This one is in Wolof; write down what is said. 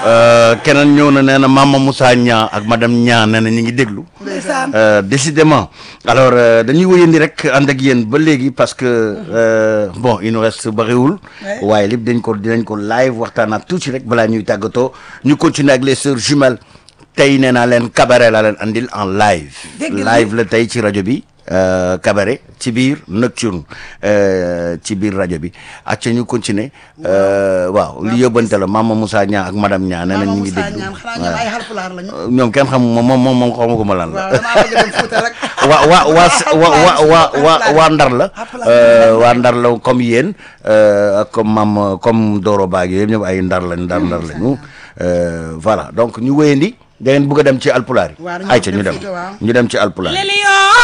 keneen ñëw na nee na Mama Moussa Niang ak madame Niang nee na ñu ngi déglu. ndeysaan Euh, décidément alors euh, dañuy wëyandi rek ànd ak yéen ba léegi parce que euh, bon il nous reste bariwul Ouais. waaye lépp dañ ko dinañ ko live waxtaanaat tuuti rek balaa ñuy tàggatoo ñu continuer ak les sœurs jumelles tey nee naa leen cabaret laa leen andil en live Dégg nga live la tey ci rajo bi euh, cabaret ci biir nocturne euh, ci biir rajo bi acca ñu continuer euh, waaw li yóbbante la Mama Moussa Niang ak madame Niang nee nañ ñu ngi Moussa déglu ñaan xanaa ñoom ay xalpulaar lañu ñoom kenn xam moom moom moom xawma ko ma lan la waaw damaa bëgg dem Fuuta rek waa waa waa waa waa waa waa waa ndar la Hapulaar. euh, waa ndar la comme yéen euh, ak comme mam comme Doro Baag yooyu ñëpp ay ndar lañ ndar ndar lañu euh, voilà donc ñu wéyandi da ngeen bëgg a dem ci alpulaar yi Waaw, dañu ayca dem ñu dem Fuuta, waaw. ñu dem ci alpulaar yi Lelio